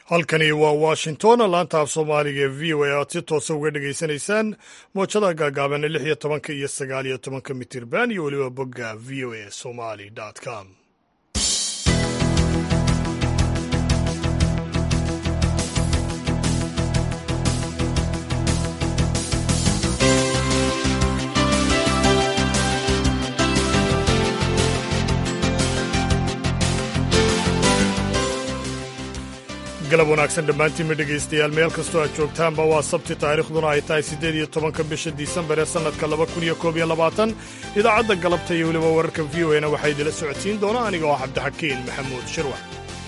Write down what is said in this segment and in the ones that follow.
halkani waa washington laanta af soomaaliga ee v o a aad si toosa uga dhegaysanaysaan moojada gaagaaban lix iyo tobanka iyo sagaal iyo tobanka mitirban iyo weliba bogga v o a somali com galab wanaagsan dhammaantiinma dhegaystayaal meel kastoo aad joogtaanba waa sabti taariikhduna ay tahay siddeed iyo tobanka bisha disembar ee sannadka laba kun iyo koob iyo labaatan idaacadda galabta iyo weliba wararka v o na waxaa idila socodsiin doona aniga oo cabdixakiin maxamuud shirwax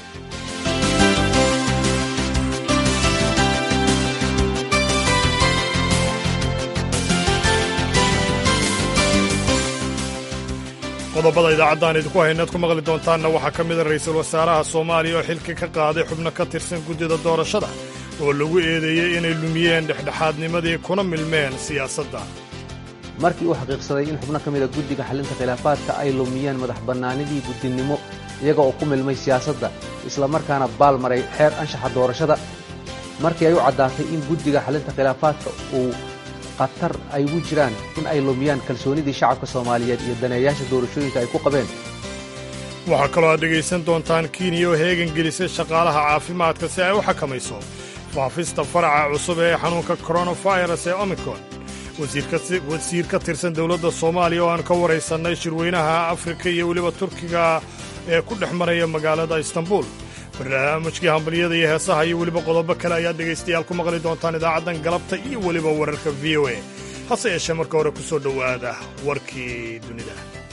qodobada idaacaddan idinku haynaad ku maqli doontaanna waxaa ka mida ra'iisul wasaaraha soomaaliya oo xilka ka qaaday xubno ka tirsan guddida doorashada oo lagu eedeeyey inay lumiyeen dhexdhexaadnimadii kuna milmeen siyaasadda markii uu xaqiiqsaday in xubno ka mida guddiga xallinta khilaafaadka ay lumiyeen madax bannaanidii guddinimo iyaga oo ku milmay siyaasadda islamarkaana baal maray xeer anshaxa doorashada markii ay u caddaatay in guddiga xallinta khilaafaadka uu khatar ay ugu jiraan in ay lumiyaan kalsoonidii shacabka soomaaliyeed iyo daneeyaasha doorashooyinka ay ku qabeen waxaa kaloo aad dhegaysan doontaan kenya oo heegan gelisay shaqaalaha caafimaadka si ay u xakamayso faafista faraca cusub ee xanuunka koronafirus ee omicron wasiir ka tirsan dowladda soomaaliya oo aan ka waraysannay shirweynaha afrika iyo weliba turkiga ee ku dhex maraya magaalada istanbul barnaamijkii hambaliyada iyo heesaha iyo weliba qodobo kale ayaad dhegaystayaal ku maqli doontaan idaacaddan galabta iyo weliba wararka v o a hase yeeshee marka hore ku soo dhowaada warkii dunida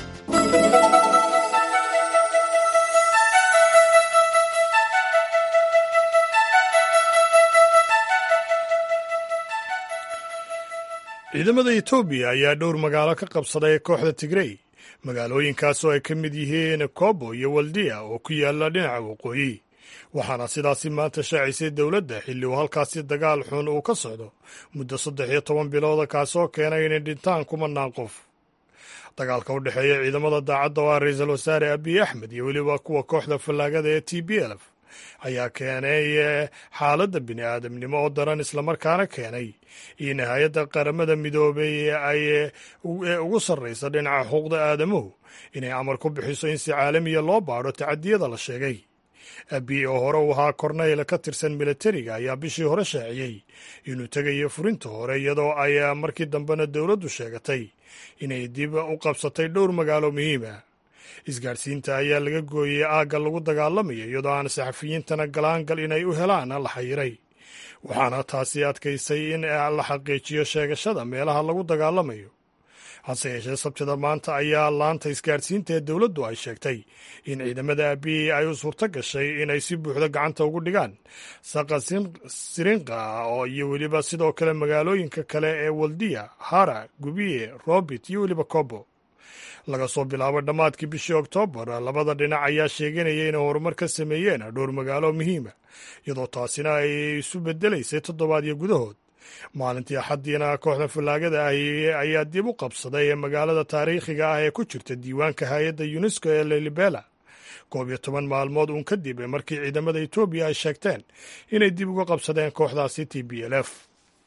ciidamada etoobiya ayaa dhowr magaalo ka qabsaday kooxda tigrey magaalooyinkaas oo ay ka mid yihiin kobo iyo waldiya oo ku yaalla dhinaca waqooyi waxaana sidaasi maanta shaacisay dowladda xilli uu halkaasi dagaal xun uu ka socdo muddo saddex iyo toban bilooda kaasoo keenay inay dhintaan kumanaan qof dagaalka u dhexeeya ciidamada daacadda oo ah ra-iisul wasaare abiy axmed iyo weliba kuwa kooxda fallaagada ee t b lf ayaa keenay xaaladda bini aadamnimo oo daran islamarkaana keenay in hay-adda qaramada midoobay ee ugu sarraysa dhinaca xuquuqda aadamuhu inay amar ku bixiso in si caalamiya loo baadho tacadiyada la sheegay abiy oo hore u ahaa korneyl ka tirsan milatariga ayaa bishii hore shaaciyey inuu tegayo furinta hore iyadoo ay markii dambena dowladdu sheegatay inay dib u qabsatay dhowr magaalo muhiima isgaadhsiinta ayaa laga gooyey aagga lagu dagaalamayo iyadoo aan saxafiyiintana galaangal inay u helaan la xayiray waxaana taasi adkaysay in la xaqiijiyo sheegashada meelaha lagu dagaalamayo hase yeeshee sabtida maanta ayaa laanta isgaadhsiinta ee dowladdu ay sheegtay in ciidamada abiy ay u suurto gashay inay si buuxda gacanta ugu dhigaan saqa sirinqa oo iyo weliba sidoo kale magaalooyinka kale ee waldiya hara gubiye robit iyo weliba kobo laga soo bilaabo dhammaadkii bishii oktoobar labada dhinac ayaa sheeganaya inay horumar ka sameeyeen dhowr magaalo muhiima iyadoo taasina ay isu bedelaysay toddobaadyo gudahood maalintii axaddiina kooxda fallaagada ahi ayaa dib u qabsaday ee magaalada taariikhiga ah ee ku jirta diiwaanka hay-adda yunesko ee lelibela koob iyo toban maalmood uun kadib markii ciidamada etoobiya ay sheegteen inay dib uga qabsadeen kooxdaasi t b l f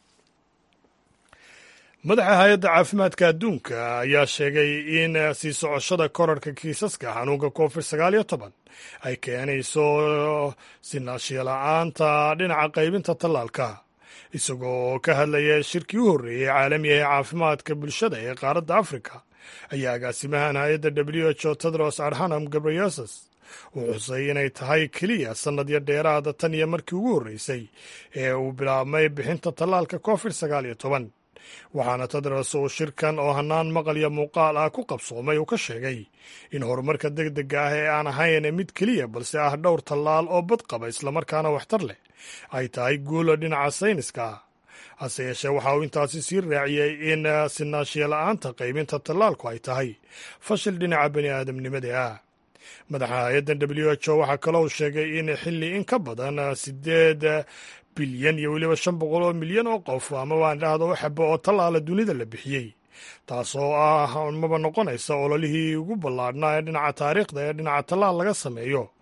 madaxa hay-adda caafimaadka adduunka ayaa sheegay in sii socoshada korarka kiisaska xanuunka covid sagaal iyo toban ay keenayso sinaashiyala-aanta dhinaca qaybinta tallaalka isagoo ka hadlaya shirkii u horreeyey caalamiga ee caafimaadka bulshada ee qaaradda afrika ayaa agaasimahan hay-adda w h o tedros adhanam gabriyesus uu xusay inay tahay keliya sannadyo dheeraada tan iyo markii ugu horreysay ee uu bilaabmay bixinta tallaalka covid sagaal iyo toban waxaana tedros uu shirkan oo hannaan maqal iyo muuqaal ah ku qabsoomay uu ka sheegay in horumarka deg dega ah ee aan ahayn mid keliya balse ah dhowr tallaal oo badqaba islamarkaana waxtar leh ay tahay guula dhinaca sayniska ah hase yeeshee waxa uu intaasi sii raaciyey in sinaashiya-la'aanta qaybinta tallaalku ay tahay fashil dhinaca bani aadamnimada ah madaxa hay-addan w h o waxaa kaloo uu sheegay in xilli in ka badan sideed bilyan iyo weliba shan boqol oo milyan oo qof ama waan dhahdo xabo oo tallaala dunida la bixiyey taasoo ah maba noqonaysa ololihii ugu ballaadhnaa ee dhinaca taariikhda ee dhinaca tallaal laga sameeyo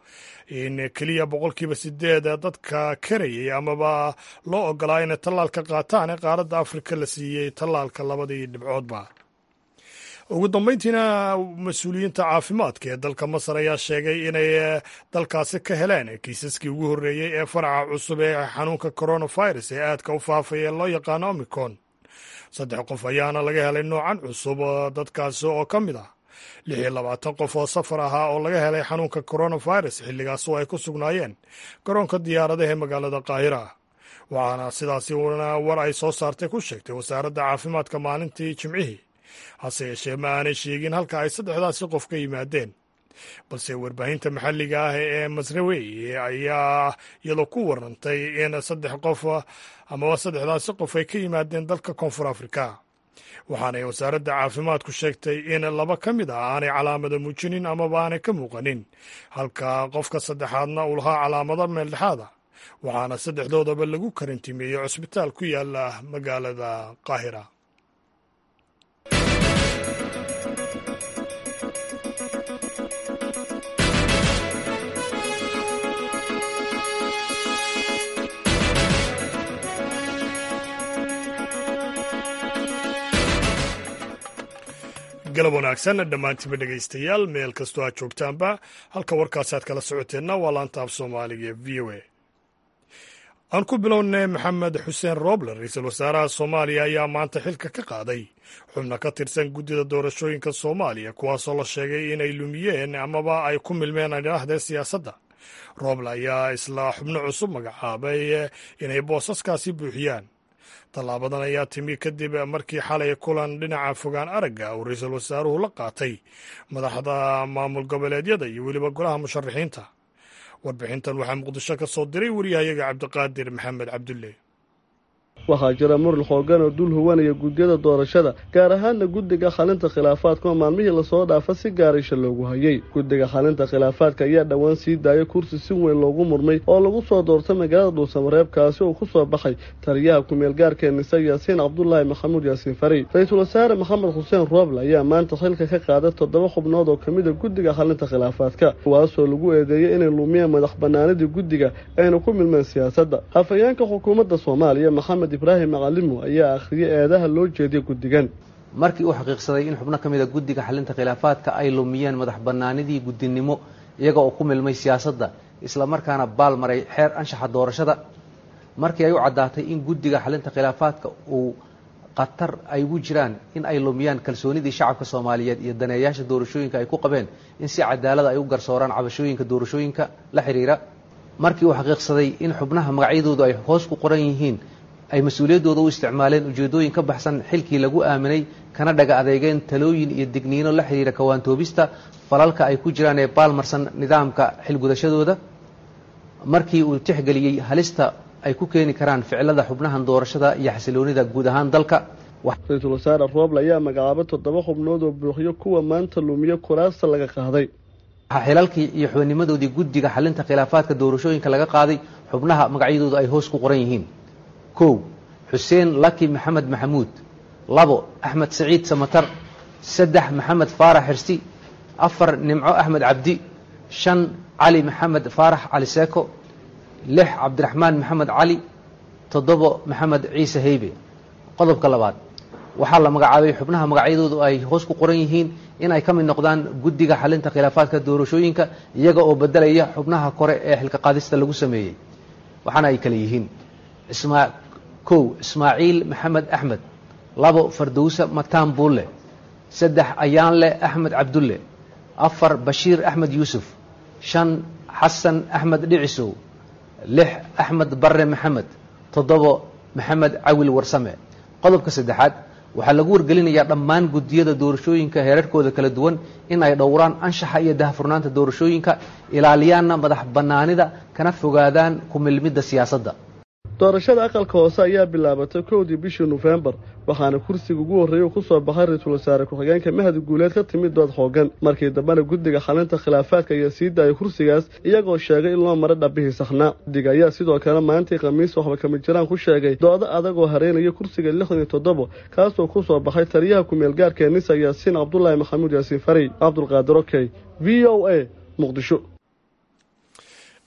in keliya boqolkiiba sideed dadka karayay amaba loo ogolaa inay tallaalka qaataan ee qaaradda afrika la siiyey tallaalka labadii dhibcoodba ugu dambeyntiina mas-uuliyiinta caafimaadka ee dalka masar ayaa sheegay inay dalkaasi ka heleen kiisaskii ugu horreeyey ee faraca cusub ee xanuunka coronavirus ee aadka u faafaya ee loo yaqaano omicron saddex qof ayaana laga helay noocan cusub dadkaasi oo ka mid ah lix iyo labaatan qof oo safar ahaa oo laga helay xanuunka coronavirus xilligaas oo ay ku sugnaayeen garoonka diyaaradaha ee magaalada qaahira waxaana sidaasi war ay soo saartay ku sheegtay wasaaradda caafimaadka maalintii jimcihii hase yeeshee ma aanay sheegin halka ay saddexdaasi qof ka yimaadeen balse warbaahinta maxalliga ah ee masrawey ayaa iyadoo ku warantay in saddex qof amaba saddexdaasi qof ay ka yimaadeen dalka koonfur afrika waxaanay wasaaradda caafimaadku sheegtay in laba ka mid ah aanay calaamado muujinin amaba aanay ka muuqanin halka qofka saddexaadna uu lahaa calaamado meeldhexaada waxaana saddexdoodaba lagu karantimeeyey cusbitaal ku yaala magaalada qaahira galab wanaagsan dhammaantiinba dhegaystayaal meel kastoo aad joogtaanba halka warkaasi aad kala socoteenna waa laanta af soomaaliga ee v o a aan ku bilownay maxamed xuseen roobler ra-iisul wasaaraha soomaaliya ayaa maanta xilka ka qaaday xubna ka tirsan guddida doorashooyinka soomaaliya kuwaasoo la sheegay inay lumiyeen amaba ay ku milmeen adhaahdee siyaasadda rooble ayaa isla xubno cusub magacaabay inay boosaskaasi buuxiyaan tallaabadan ayaa timi kadib markii xalay kulan dhinaca fogaan aragga uu ra-iisul wasaaruhu la qaatay madaxda maamul goboleedyada iyo weliba golaha musharaxiinta warbixintan waxaa muqdisho ka soo diray wariyahayaga cabdiqaadir maxamed cabdulle waxaa jira muran xoogan oo dul huwanaya guddiyada doorashada gaar ahaanna guddiga xalinta khilaafaadka oo maalmihii lasoo dhaafa si gaaraysha loogu hayay guddiga xalinta khilaafaadka ayaa dhowaan sii daayay kursi si weyn loogu murmay oo lagu soo doortay magaalada dhuusamareebkaasi oo ku soo baxay taliyaha ku-meel gaarkee nise yaasiin cabdulaahi maxamuud yaasiin fari ra-iisul wasaare maxamed xuseen rooble ayaa maanta xilka ka qaaday toddoba xubnood oo kamid a guddiga xalinta khilaafaadka kuwaasoo lagu eedeeyey inay lumiyeen madax banaanidii guddiga ayna ku milmeen siyaasadda hafayeenka xukuumadda soomaaliya maxamed ibraahim macalimo ayaa akhriyay eedaha loo jeediya guddigan markii uu xaqiiqsaday in xubno ka mid a guddiga xalinta khilaafaadka ay lumiyeen madax bannaanidii guddinimo iyaga oo ku milmay siyaasadda isla markaana baal maray xeer anshaxa doorashada markii ay u caddaatay in guddiga xalinta khilaafaadka uu khatar ay ugu jiraan in ay lumiyaan kalsoonidii shacabka soomaaliyeed iyo daneeyaasha doorashooyinka ay ku qabeen in si cadaalada ay u garsooraan cabashooyinka doorashooyinka la xidhiira markii uu xaqiiqsaday in xubnaha magacyadoodu ay hoos ku qoran yihiin ay mas-uuliyaddooda u isticmaaleen ujeeddooyin ka baxsan xilkii lagu aaminay kana dhaga adeegeen talooyin iyo digniino la xidhiira kawaantoobista falalka ay ku jiraan ee baalmarsan nidaamka xilgudashadooda markii uu tixgeliyey halista ay ku keeni karaan ficilada xubnahan doorashada iyo xasiloonida guud ahaan dalka ra-iisul wasaare rooble ayaa magacaabay toddoba xubnood oo buuxiyo kuwa maanta lumiyo kuraasta laga qaaday waxaa xilalkii iyo xubnimadoodii guddiga xalinta khilaafaadka doorashooyinka laga qaaday xubnaha magacyadoodu ay hoos ku qoran yihiin kow xuseen laki maxamed maxamuud labo axmed saciid samatar saddex maxamed faarax xirsi afar nimco axmed cabdi shan cali maxamed faarax cali seeko lix cabdiraxmaan maxamed cali toddobo maxamed ciise heybe qodobka labaad waxaa la magacaabay xubnaha magacyadoodu ay hoos ku qoran yihiin in ay ka mid noqdaan guddiga xalinta khilaafaadka doorashooyinka iyaga oo bedelaya xubnaha kore ee xilka qaadista lagu sameeyey waxaana ay kale yihiin kow ismaaciil maxamed axmed labo fardowse mataan buulle saddex ayaanle axmed cabdulle afar bashiir axmed yuusuf shan xasan axmed dhicisow lix axmed barre maxamed toddobo maxamed cawil warsame qodobka saddexaad waxaa lagu wargelinayaa dhammaan guddiyada doorashooyinka heerarkooda kala duwan in ay dhowraan anshaxa iyo dahfurnaanta doorashooyinka ilaaliyaanna madax bannaanida kana fogaadaan ku milmidda siyaasadda doorashada aqalka hoose ayaa bilaabatay kowdii bishii nofembar waxaana kursiga ugu horreeyay uu ku soo baxay ra-iisul wasaare ku-xigeenka mahad guuleed ka timid dood xoogan markii dambena guddiga xalinta khilaafaadka ayaa sii daayay kursigaas iyagoo sheegay in loo maray dhabbihii saxnaa guddiga ayaa sidoo kale maalintii khamiis waxba kamid jiraan ku sheegay doodo adagoo hareynaya kursiga lixdan iyo toddobo kaasoo ku soo baxay taliyaha ku-meel gaarkee nisa yaasiin cabdulaahi maxamuud yaasiin fari cabdulqaadir okey v o a muqdisho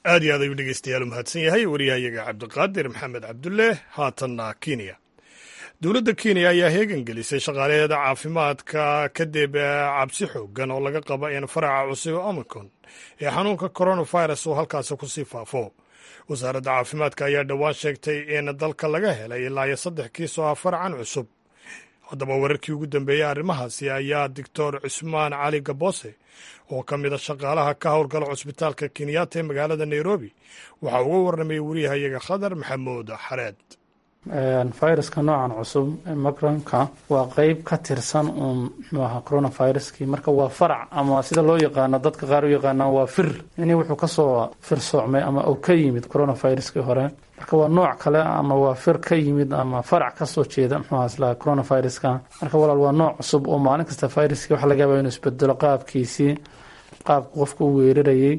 aad iyo aad ayuu dhegeystayaal u mahadsan yahay wariyahayaga cabdiqaadir maxamed cabdulle haatanna kenya dowladda kenya ayaa heegan gelisay shaqaalaheeda caafimaadka kadib cabsi xoogan oo laga qaba in faraca cusub omicron ee xanuunka coronavirus uu halkaasi kusii faafo wasaaradda caafimaadka ayaa dhowaan sheegtay in dalka laga helay ilaa iyo saddex kiis oo ah faracan cusub haddaba wararkii ugu dambeeyey arrimahaasi ayaa doctor cusmaan cali gabose oo ka mid a shaqaalaha ka howlgala cusbitaalka kenyatta ee magaalada nairobi waxaa uga warramayay wariyahayaga khadar maxamuud xareed viruska noocan cusub macronka waa qeyb ka tirsan uun muxuu ahaa coronaviruskii marka waa farac ama sida loo yaqaano dadka qaar u yaqaanaan waa fir ini wuxuu kasoo firsoocmay ama uu ka yimid coronaviruskii hore marka waa nooc kale ama waa fir ka yimid ama farac kasoo jeeda muxuu isla coronaviruska marka walaal waa nooc cusub oo maalin kasta viruskii waxa laga yaaba inuu isbedelo qaabkiisii qaabka qofka u weerarayay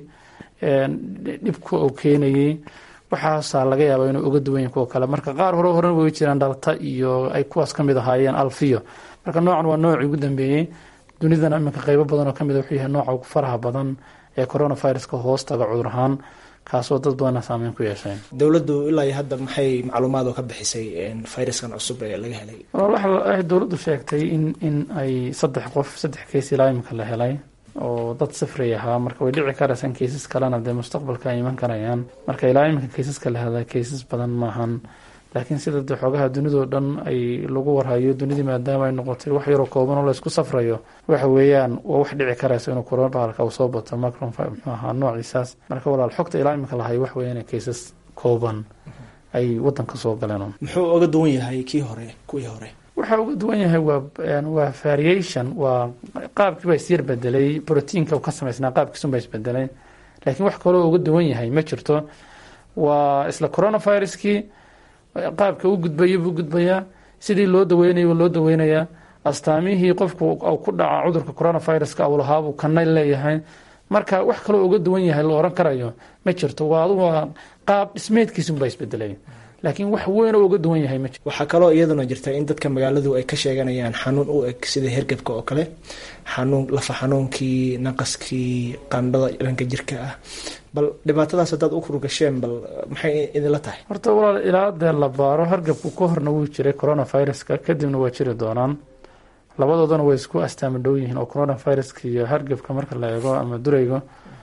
dhibka uu keenayay waxaasaa laga yaaba inuu uga duwan yahin kuwa kale marka qaar hore horena way jiraan dhalta iyo ay kuwaas kamid ahaayeen alfiyo marka noocan waa noocii ugu dambeeyey dunidana iminka qeybo badan oo kamid wuxuu yahay nooca ugu faraha badan ee coronaviruska hoostaga cudur ahaan kaasoo dad badana saameyn ku yeeshay dowladdu ilaa iyo hadda maxay macluumaad oo ka bixisay viruskan cusub ee laga helay waxay dowladdu sheegtay in in ay saddex qof saddex keys ilaa iminka la helay oo dad safray ahaa marka way dhici karaysan kaysas kalena dee mustaqbalka ay iman karayaan marka ilaa iminka kaysaska la helay kaysas badan maahan laakiin sida dee xoogaha dunidao dhan ay lagu warhayo dunidii maadaama ay noqotay wax yaroo kooban oo laysku safrayo waxa weeyaan waa wax dhici karaysa inuu coronavirus uu soo bato macron muxuu ahaa noociisaas marka walaal xogta ilaa iminka lahay wax weeyaan kaysas kooban ay wadanka soo galeen muxuu oga duwan yahay kii hore kuwii hore waxa uga duwan yahay waa waa variation waa qaabkiiba isyar bedelay brotiinka uu ka samaysnaa qaabkiisunba isbedelay laakiin wax kaloo uga duwan yahay ma jirto waa isla coronaviruskii qaabka u gudbaya buu gudbayaa sidii loo daweynaya loo daweynayaa astaamihii qofku ku dhaca cudurka coronaviruska uu lahaabuu kana leeyahay marka wax kaloo uga duwan yahay la oran karayo ma jirto waa adugu qaab dhismeedkiisunba isbedelay laakiin wax weyn oo uga duwan yahay ma jiro waxaa kaloo iyaduna jirta in dadka magaaladu ay ka sheeganayaan xanuun u eg sida hergebka oo kale xanuun lafa xanuunkii naqaskii qandhada dhanka jirka ah bal dhibaatadaas haddaad u kurgasheen bal maxay idinla tahay horta walaal ilaa dee la baaro hargabku ka horna wuu jiray coronaviruska kadibna waa jiri doonaan labadoodana way isku astaama dhow yihiin oo coronaviruska iyo hargebka marka la eego ama duraygo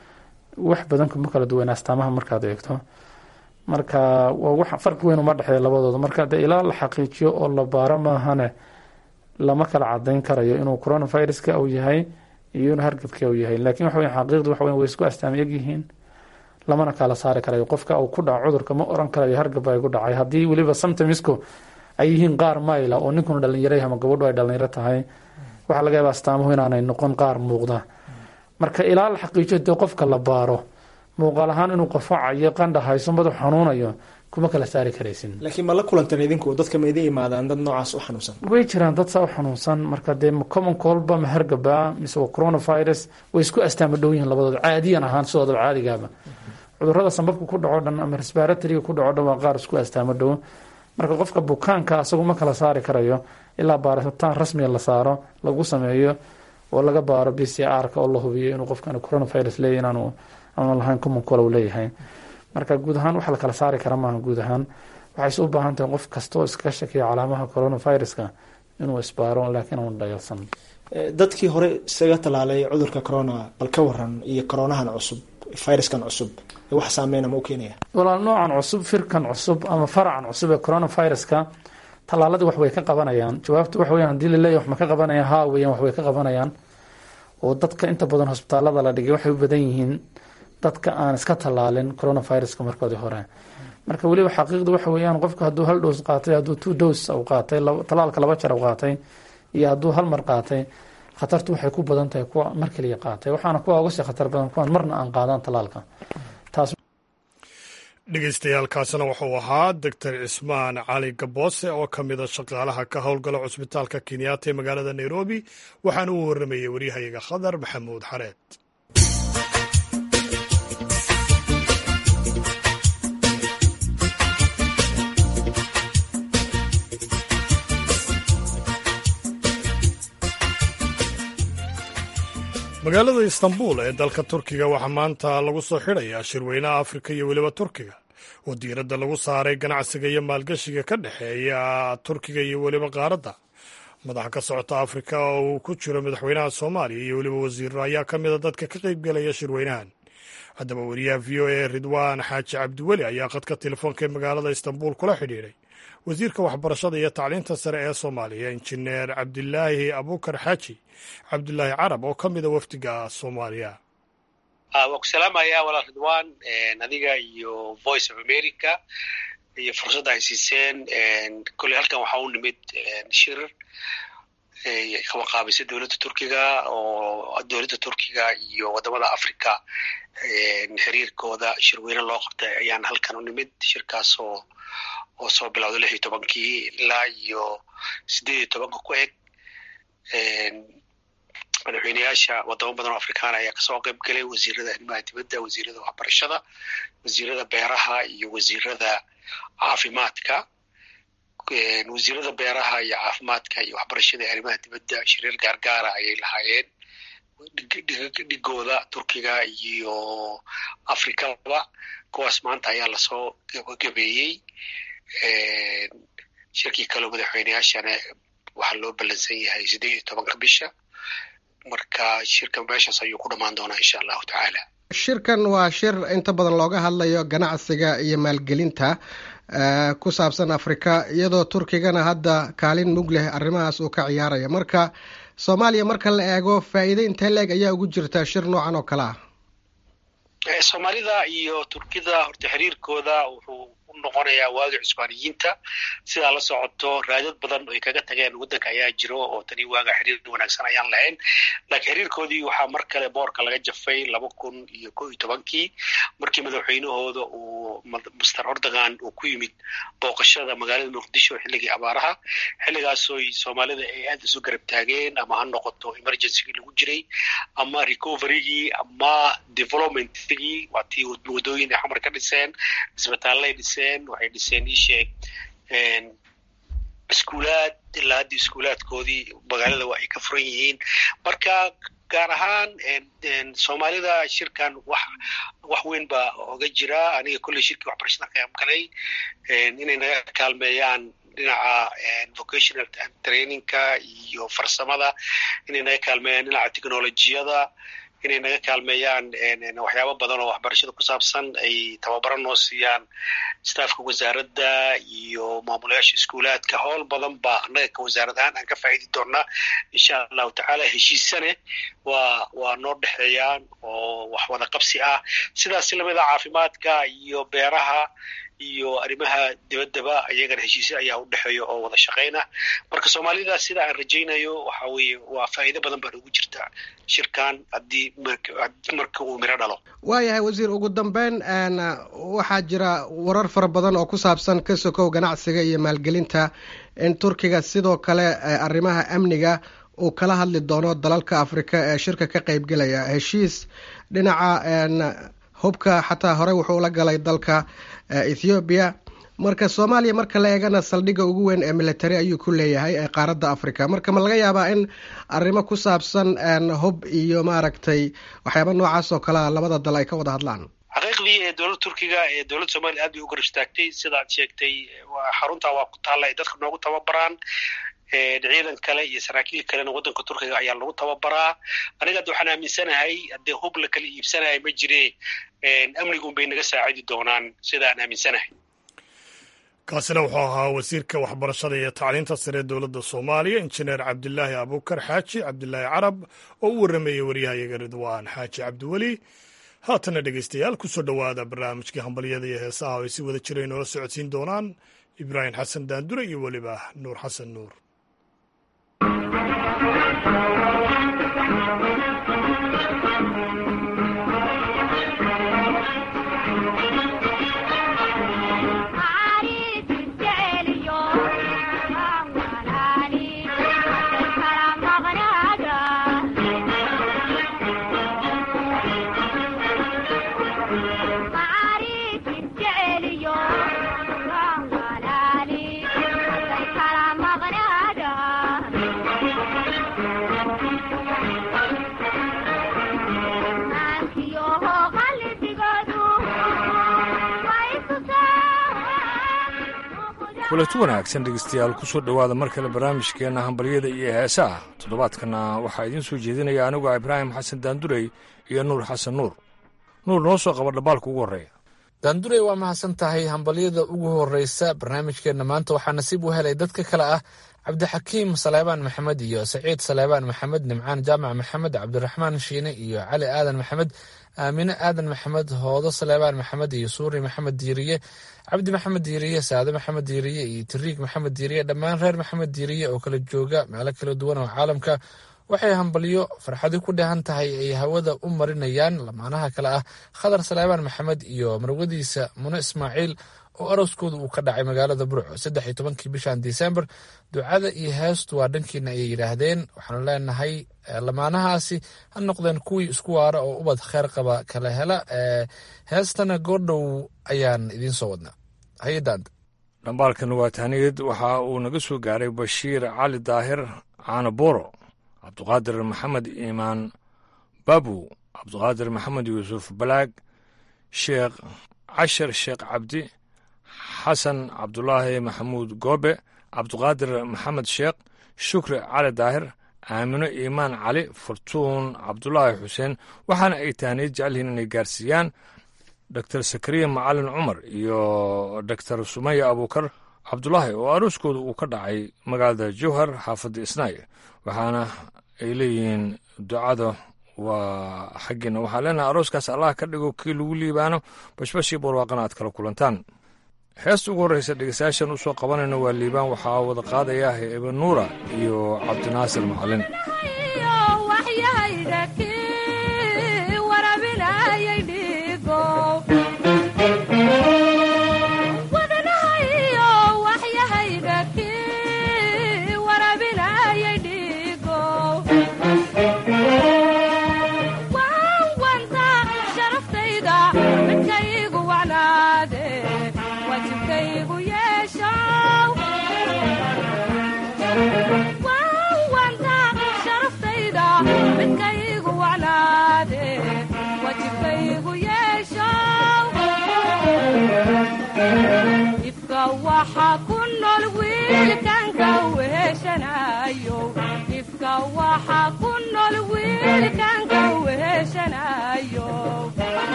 wax badan kuma kala duwan astaamaha markaad eegto marka waa wax farqi weyn uma dhexeeya labadooda marka dee ilaa la xaqiijiyo oo la baaro maahane lama kala cadeyn karayo inuu coronaviruska uu yahay iyo inuu hargabka uu yahay lakin waxa weya xaqiiqdu waxa weya way isku astaama egyihiin lamana kala saari karayo qofka uu ku dhaco cudurka ma oran karayo hargab ay ku dhacay haddii weliba symptomisku ay yihiin qaar mayla oo ninkuna dhalinyaro ama gabadhu ay dhalinyaro tahay waxaa laga yaaba astaamuhu inaanay noqon qaar muuqda marka ilaa la xaqiijiyo dee qofka la baaro muuqaal ahaan inuu qofacayo qandha hayso madax xanuunayo kuma kala saari karaysin laakiin ma la kulantan idinku dadka ma idin imaadaan dad noocaas u xanuunsan way jiraan dad saa u xanuunsan marka dee common colba ma hargaba mise waa coronavirus way isku astaama dhow yihiin labadooda caadiyan ahaan sidoodaba caadigaaba cudurada sambabka ku dhaco dhan ama resbaratoriga ku dhaco dhan waa qaar isku astaamo dhow marka qofka bukaanka asagu ma kala saari karayo ilaa baaritaan rasmiga la saaro lagu sameeyo oo laga baaro b c r-ka oo la hubiyo inuu qofkan coronavirus leeyahy inaanu aanu lahayn common col uu leeyahay marka guud ahaan wax la kala saari kara maaha guud ahaan waxayse u baahan tahay qof kastoo iskaga shakiya calaamaha coronaviruska inuu isbaaro laakiin aanu dhayalsan dadkii hore isaga tallaalay cudurka corona bal ka waran iyo coronahan cusub viruskan cusub wax saameynama u keenaya walaal noocan cusub firkan cusub ama faracan cusub ee coronaviruska tallaaladii wax way ka qabanayaan jawaabtu waxa weyan hadii laleeyahy wax ma ka qabanayaan haa weeyaan wax way ka qabanayaan oo dadka inta badan hosbitaalada la dhigay waxay u badan yihiin dadka aan iska tallaalin coronaviruska markoodii hore marka weliba xaqiiqdu waxa weeyaan qofku hadduu hal dhows qaatay hadduu two dose u qaatay tallaalka laba jar u qaatay iyo hadduu hal mar qaatay khatartu waxay ku badan tahay kuwa mar kaliya qaatay waxaana kuwa uga sii khatar badan kuwaan marna aan qaadan tallaalka taas dhegeystayaaalkaasina wuxuu ahaa doctor cismaan cali gaboose oo ka mida shaqaalaha ka howlgala cusbitaalka kenyatta ee magaalada nairobi waxaana uu warramayey waryahayaga khadar maxamuud xareed magaalada istanbul ee dalka turkiga waxaa maanta lagu soo xidhayaa shirweynaha afrika iyo weliba turkiga oo diiradda lagu saaray ganacsiga iyo maalgashiga ka dhexeeya turkiga iyo weliba qaaradda madaxa ka socota afrika oo uu ku jiro madaxweynaha soomaaliya iyo weliba wasiiro ayaa ka mida dadka ka qaybgelaya shirweynahan haddaba wariyaha v o a ridwaan xaaji cabdiweli ayaa khadka telefoonka ee magaalada istanbul kula xidhiidhay wasiirka waxbarashada iyo tacliinta sare ee soomaaliya injineer cabdilaahi abuukar xaaji cabdilaahi carab oo ka mida wafdiga soomaaliya waa ku salaamaya walaal ridwan adiga iyo voice of america iyo fursadda ay siiseen kolley halkan waxaa u nimid shir qabaqaabisa dowladda turkiga oo dowladda turkiga iyo waddamada africa xiriirkooda shirweyne loo qabtay ayaan halkan u nimid shirkaas oo oo soo bilowda lix iyo tobankii ilaa iyo siddeed iyo tobanka ku eg madaxweyneyaasha wadamo badan oo afrikaana ayaa kasoo qayb galay wasiirada arrimaha dibadda wasiirada waxbarashada wasiirada beeraha iyo wasiirada caafimaadka wasiirada beeraha iyo caafimaadka iyo waxbarashada ee arrimaha dibadda shiriir gaargaara ayay lahaayeen dhigooda turkiga iyo afrikaba kuwaas maanta ayaa lasoo gabagabeeyey shirkii kaleo madaxweyneyaashana waxaa loo ballansan yahay siddeed iyo tobanka bisha marka shirka meeshaas ayuu ku dhammaan doonaa insha allahu tacaala shirkan waa shir inta badan looga hadlayo ganacsiga iyo maalgelinta ku saabsan afrika iyadoo turkigana hadda kaalin mug leh arrimahaas uu ka ciyaaraya marka soomaaliya marka la eego faa'iide intee leeg ayaa ugu jirta shir noocan oo kale ah soomaalida iyo turkida horta xiriirkooda wuxuu u noqonayaa waagi cusbaaniyiinta sidaa la socoto raadad badan ay kaga tageen waddanka ayaa jiro oo tani waaga xiriir wanaagsan ayaan lahayn laakiin xiriirkoodii waxaa mar kale boorka laga jafay laba kun iyo ko iyo tobankii markii madaxweynahooda uu master ordogan uu ku yimid booqashada magaalada muqdisho xilligii abaaraha xilligaasoo soomaalida ay aad isu garab taageen ama ha noqoto emergencygii lagu jiray ama recoverygii ama developmentigii waa tii wadooyin ay xamar ka dhiseen isbitaallay dhiseen waxay dhiseen isheeg iskuulaad ilaa haddii iskuulaadkoodii magaalada waa ay ka furan yihiin marka gaar ahaan soomaalida shirkan wax wax weyn baa oga jira aniga kolley shirkii waxbarashada qayb galay inay naga kaalmeeyaan dhinaca vocational trainingka iyo farsamada inay naga kaalmeeyaan dhinaca technolojiyada inay naga kaalmeeyaan waxyaabo badan oo waxbarashada ku saabsan ay tababaro noo siiyaan staafka wasaaradda iyo maamulayaasha iskuulaadka howl badan baa annaga ka wasaarad ahaan aan ka faa'idi doonaa insha allahu tacaala heshiisane waa waa noo dhexeeyaan oo wax wada qabsi ah sidaas lamida caafimaadka iyo beeraha iyo arrimaha dibaddaba iyagana heshiisyo ayaa u dhexeeya oo wada shaqayna marka soomaalida sida aan rajaynayo waxa weeye waa faa'iido badan baan ugu jirta shirkan haddii marka uu miro dhalo waayahay wasiir ugu dambeyn waxaa jira warar fara badan oo ku saabsan ka sokow ganacsiga iyo maalgelinta in turkiga sidoo kale arrimaha amniga uu kala hadli doono dalalka afrika ee shirka ka qaybgelaya heshiis dhinaca hubka xataa horey wuxuu la galay dalka ethoobiya marka soomaaliya marka la eegana saldhigga ugu weyn ee military ayuu ku leeyahay ee qaaradda africa marka ma laga yaabaa in arrimo ku saabsan hub iyo maaragtay waxyaaba noocaas oo kalea labada dal ay ka wada hadlaan xaqiiqdii ee dowladda turkiga ee dowladda soomaliya aad bay u garab istaagtay sidaad sheegtay xaruntaa waa ku taalla ay dadka noogu tababaraan ciidan kale iyo saraakiil kalena waddanka turkiga ayaa lagu tababaraa aniga hadda waxaan aaminsanahay haddee hub la kala iibsanaya ma jire amnigun bay naga saacidi doonaan sida aan aaminsanahay kaasina wuxuu ahaa wasiirka waxbarashada iyo tacliinta sare dowladda soomaaliya injineer cabdilaahi abuukar xaaji cabdilaahi carab oo u warrameeyey waryahayaga ridwaan xaaji cabdiweli haatana dhegeystayaal kusoo dhowaada barnaamijkii hambalyada iyo heesaha oo ay si wada jira inoola socodsiin doonaan ibraahim xasan daandure iyo weliba nuur xasan nuur kulanti wanaagsan dhegeystayaal ku soo dhowaada mar kale barnaamijkeenna hambaryada iyo heesaha toddobaadkana waxaa idiin soo jeedinaya aniguo ibraahim xasan daandurey iyo nuur xasan nuur nuur noo soo qaba dhambaalka ugu horreeya daandurey waa mahadsan tahay hambalyada ugu horeysa barnaamijkeenna maanta waxaa nasiib u helay dadka kale ah cabdixakiim saleebaan maxamed iyo saciid saleebaan maxamed nimcaan jaamac maxamed cabdiraxmaan shiine iyo cali aadan maxamed aamine aadan maxamed hoodo saleebaan maxamed iyo suuri maxamed diiriye cabdi maxamed diiriye saade maxamed diiriye iyo tiriig maxamed diiriye dhammaan reer maxamed diiriye oo kala jooga meelo kala duwan oo caalamka waxay hambalyo farxadi ku dheehan tahay ay hawada u marinayaan lamaanaha kale ah khadar saleebaan maxamed iyo marwadiisa mune ismaaciil oo arooskooda uu ka dhacay magaalada burco saddex iyo tobankii bishan disembar ducada iyo heestu waa dhankiina ayay yidhaahdeen waxaanu leenahay lamaanahaasi ha noqdeen kuwii isku waara oo ubad kheer qaba kala hela heestana goordhow ayaan idiin soo wadnaa hay-adaanta dhambaalkan waa tahniyad waxa uu naga soo gaaray bashiir cali daahir caanaboro cabduqaadir maxamed iimaan babu cabduqaadir maxamed yuusuf balaag sheekh cashar sheekh cabdi xasan cabdulaahi maxamuud goobe cabduqaadir maxamed sheekh shukri cali daahir aamino iimaan cali furtuun cabdulaahi xuseen waxaana ay tahniyad jecelyihiin inay gaarsiiyaan doktor sakariya macalin cumar iyo doktor sumaya abuukar cabdulaahi oo arooskooda uu ka dhacay magaalada jowhar xaafadda isnaay waxaana ay leeyihiin ducada waa xaggiina waxaa leenahay arooskaas allah ka dhigo kii lagu liibaano bashbashii barwaaqana aad kala kulantaan heesta ugu horreysa dhegeystayaashan u soo qabanayna waa liibaan waxaa wada qaadaya hebe nuura iyo cabdinaasir macalin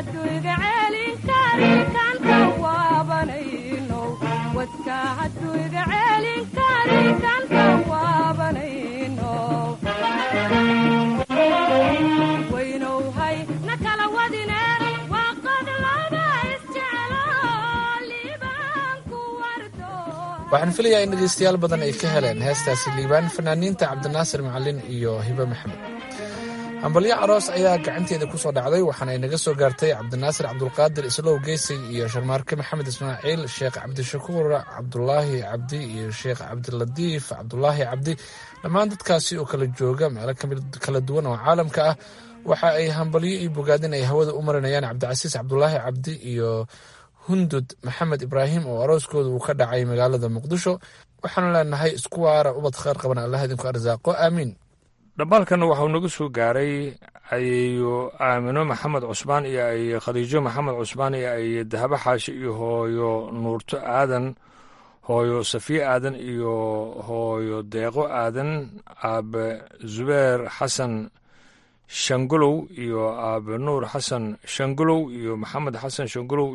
waxaan filayaa in dhegaystayaal badan ay ka heleen heestaasi liibaan fanaaniinta cabdinaasir macalin iyo hibe maxamed hambalyo aroos ayaa gacanteeda ku soo dhacday waxaana ay naga soo gaartay cabdinaasir cabdulqaadir islow geysay iyo sharmaarke maxamed ismaaciil sheekh cabdishakuur cabdulaahi cabdi iyo sheekh cabdilatiif cabdulaahi cabdi dhammaan dadkaasi oo kala jooga meelo kala duwan oo caalamka ah waxa ay hambalyo iyo bogaadin ay hawada u marinayaan cabdicasiis cabdulaahi cabdi iyo hundud maxamed ibraahim oo arooskooda uu ka dhacay magaalada muqdisho waxaanu leenahay isku waara ubad kheyr qaban allah idinku arsaaqo aamiin dhambaalkanna waxauu nagu soo gaaray ayeeyo aamino maxamed cusmaan iyo aye khadiijo maxamed cusmaan iyo aye dahabo xaashi iyo hooyo nuurto aadan hooyo safiye aadan iyo hooyo deeqo aadan aabe zubeer xasan shangolow iyo aabe nuur xasan shangolow iyo maxamed xasan shangolow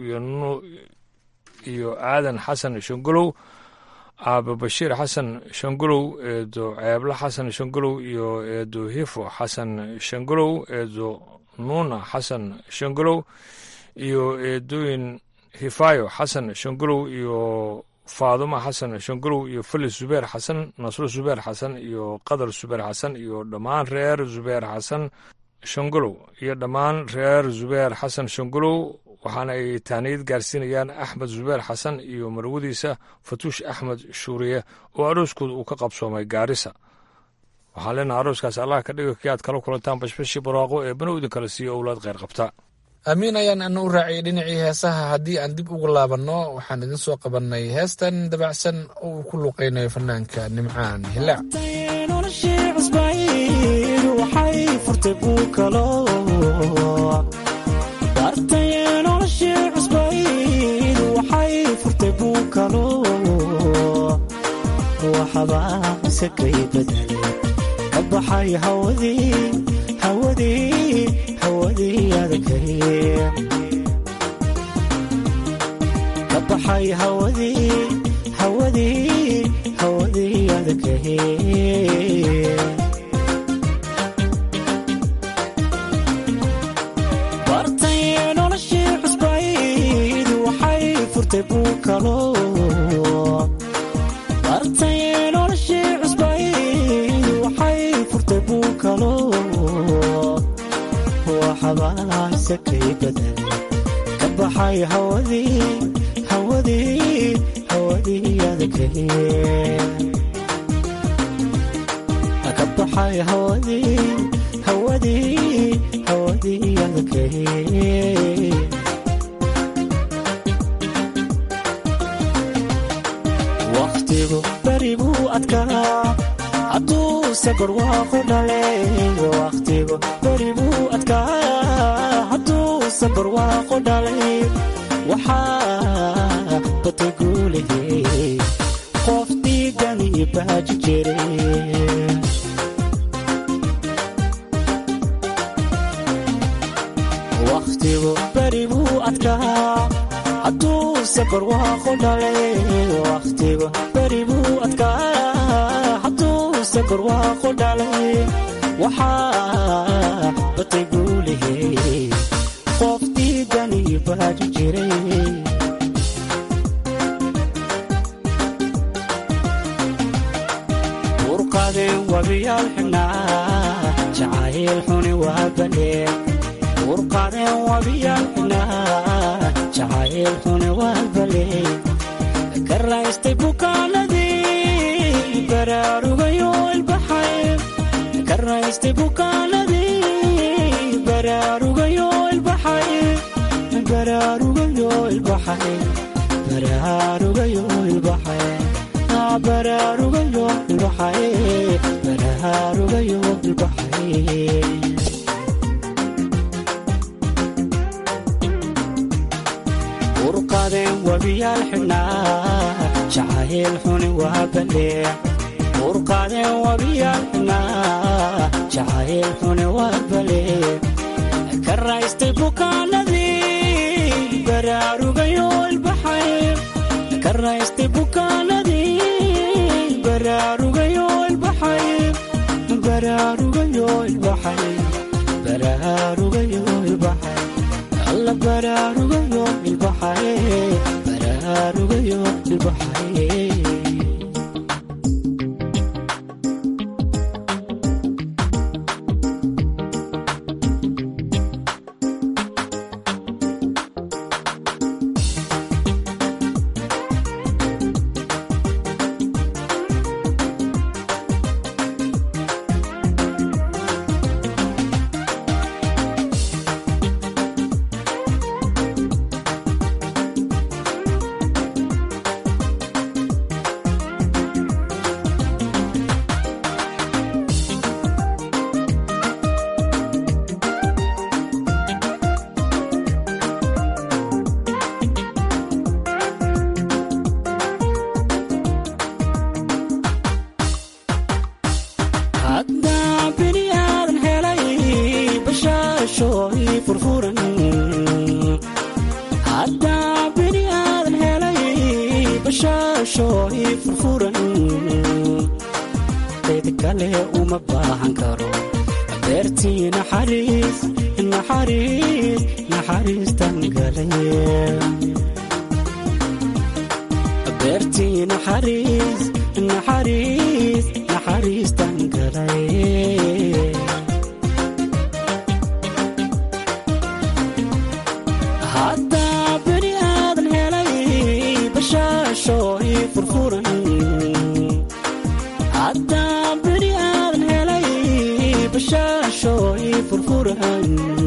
iyo aadan xasan shangolow aabe bashiir xasan shangolow eedo ceeblo xasan shangolow iyo eedo hifo xasan shangolow eedo nuuna xasan shangolow iyo eedooyin hifaayo xasan shangolow iyo faaduma xasan shangolow iyo felis zubeer xasan nasro zubeer xasan iyo qadar zubeer xasan iyo dhammaan reer zubeer xasan shangolow iyo dhammaan reer zubeer xasan shangolow waxaana ay taaniyad gaarsiinayaan axmed zubeer xasan iyo marwadiisa fatuush axmed shuuriye oo arooskooda uu ka qabsoomay gaarisa waxaan leenaha arooskaas allah ka dhigo kii aad kala kulantaan bashbashii barwaaqo ee banow idin kala siiyo owlaad kheyr qabta aamiin ayaan ana u raaciyay dhinacii heesaha haddii aan dib ugu laabanno waxaan idin soo qabannay heestan dabacsan oo uu ku luuqaynayo fanaanka nimcaan hilaac waxbaasakay badale ka baxay hawadii hawadii hawadii adakay ka baxay hawadii hawadii hawadii adakay bartay noloshii cusbayd waxay furtay buu kalo waxbaasakay badale ka baxay hawadii hawadii hawadii adakay ka baxay hawadii hawadii hawadii adakay wakhtigu beri buu adkaa hadduuse barwaaqo dhale wakhtigu beri buu adkaa hadduuse barwaaqo dhalay waxaa batay guulahey qof dhiigani baaji jiray wakhtigu beri buu adkaa hadduuse barwaaqo dhalay wakhtigu beri buu adkaa hadduuse barwaaqo dhalay waxaa batay guulahey qof dhiigani baaji jiray urqadeen wabiyaal xidhnaa jacayl xuni waa baleen urqadeen wabiyaal xidhnaa jacayl xuni waa baleen ka raystay bukaanadii baraarugayo ilbaxay ka raystay bukaanadii baraarugayo ilbaxay baraarugayo ilbaxay baraarugayo ilbaxay baraarugayo ilbaxay baraarugayo ilbaxay urqadeen wabiyaal xidhnaa jacayl xuni waa baleen urqadeen wabiyaal xidhnaa jacayl xuni waa baleen ka raystay bukaanadii baraarugayo ilbaxay ka raystay bukaanadii baraarugayo ilbaxay baraarugayo ilbaxay baraarugayo ilbaxay alla baraarugayo ilbaxay baraarugayo ilbaxay haddaa bini aadan helay bashaashooy furfuran haddaa bini aadan helay bashaashooy furfuran cid kale uma baahan karo beertii naxariis naxariis naxariistan galay beertii naxariis naxariis naxariistan galay haddaa bini aadan helay bashaashooy furfuran haddaa bini aadan helay bashaashooy furfuran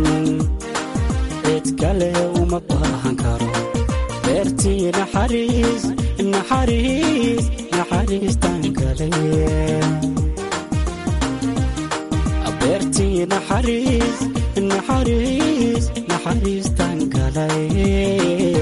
cid kale uma baahan karo beertii naxariis naxariis naxariistan galay beertii naxariis naxariis naxariistan galay